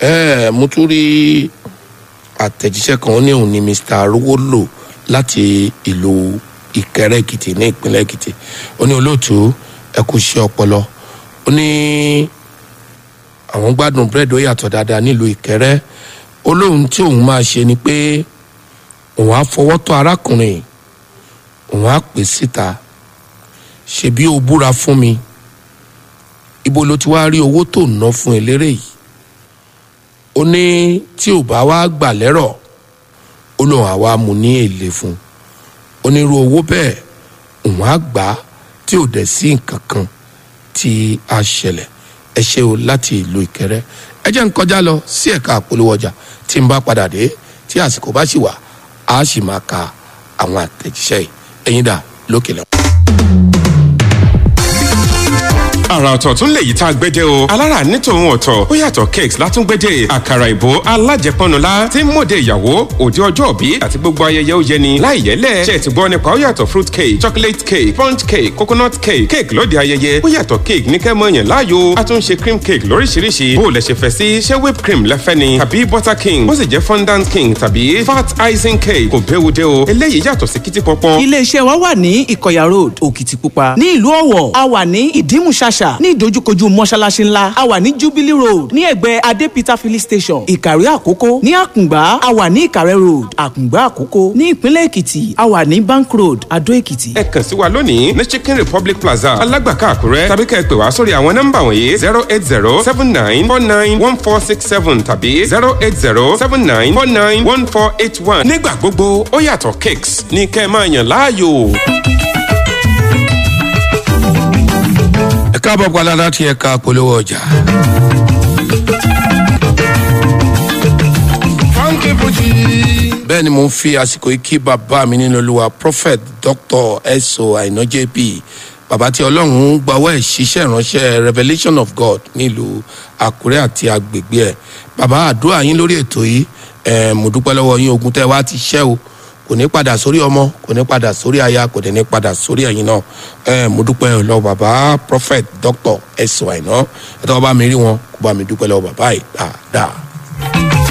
ẹ mo tún rí àtẹ̀jíṣẹ́ kan ó ní òun ni mr arówólò láti ìlú ìkẹrẹ èkìtì ní ìpínlẹ̀ èkìtì ó ní olóòtú ẹ kú iṣẹ́ ọpọlọ ó ní àwọn gbádùn búrẹ́dì ó yàtọ̀ dáadáa nílùú ìkẹrẹ ó lóun tí òun máa ṣe ni pé òun á fọwọ́ tọ́ arákùnrin òun á pè síta ṣebí o búra fún mi ibo ló ti wá rí owó tó ná fún eléré yìí ó ní tí ò bá wá gbà lẹ́rọ̀ ó lóun àwa mú ní èlé fún onírú owó bẹ́ẹ̀ òun á gbà á tí ò dẹ̀ sí nǹkan kan tí a ṣẹlẹ̀ ẹ ṣe o láti ìlú ìkẹrẹ ẹ jẹ́ ń kọjá lọ sí ẹ̀ka àpolówó ọjà tí n bá padà dé tí àsìkò bá sì wà á sì máa ka àwọn àtẹ̀jíṣẹ́ yìí ẹ̀yin dà lókè lẹ́wọ̀n. àrà ọ̀tọ̀ tún lè yí tá a gbẹ́jẹ́ o alára ní tòun ọ̀tọ̀ ó yàtọ̀ cakes látúngbẹ́jẹ́ àkàrà ìbò alájẹpọnula tí ń mọ̀dé ìyàwó òde ọjọ́ òbí àti gbogbo ayẹyẹ ó yẹni láì yẹlẹ̀ ṣe ti gbọ́ nípa ó yàtọ̀ fruit cake chocolate cake sponge cake coconut cake cake lóde ayẹyẹ ó yàtọ̀ cake ní kẹ́ mọ̀yàn láàyò a tún ṣe cream cake lóríṣiríṣi bó o lẹ ṣe fẹ́ sí ṣé whipped cream lẹ́fẹ́ ni tàbí butter king bó sì jẹ́ fondant king tàbí fat icing cake kò béwu dé o eléyìí yàtọ̀ sí kìtì pọpọ. iléeṣẹ́ wa wà ní ìkọ̀yà road òkìtìpupa ní ìlú ọ̀wọ̀ a wà ní ìdímùṣàṣà ní ìdojúkojú mọ́ṣáláṣí ńlá a wà ní jubilee road ní ẹ̀gbẹ́ adé peter filling station ìkàrí àkókò ní àkùngbá a wà ní ìkàrẹ́ road àkùngbá àkókò ní ìpínlẹ̀ èkìtì a wà ní bank road adó èkìtì. ẹ kàn sí wa lónìí ní chicken republic plaza alágbàká àkúrẹ́ tàbí kẹ́ ẹ pè wá sórí àwọn nọ́mbà wọ̀nyí zero eight zero seven nine four nine one four six seven tàbí zero eight zero seven nine four nine one four eight one. nígbà gbogbo ó yàtọ̀ cakes ní kẹ́ ẹ máa yàn láàyò. ẹ káàbọ̀ padà láti ẹ̀ka polówó ọjà. funky fuji. bẹ́ẹ̀ ni mo ń fi àsìkò yìí kí bàbá mi nínú olúwa prophet dr eso aina jp bàbá tí ọlọ́run gbawọ́ ẹ̀ ṣiṣẹ́ ìránṣẹ́ revelation of god nílùú àkúrẹ́ àti agbègbè ẹ̀ bàbá àdúrà yín lórí ètò yìí ẹ̀ mo dúpẹ́ lọ́wọ́ yín ogun tẹ́ wá ti ṣẹ́ o kò ní padà sórí ọmọ kò ní padà sórí aya kò ní padà sórí ẹ̀yin náà ẹ̀ mo dúpẹ́ lọ́wọ́ bàbá prophet dr eso aina ẹ̀ tọ́ bá mi rí wọn kó bá mi dúpẹ́ lọ́wọ́ bàbá yìí dáadáa.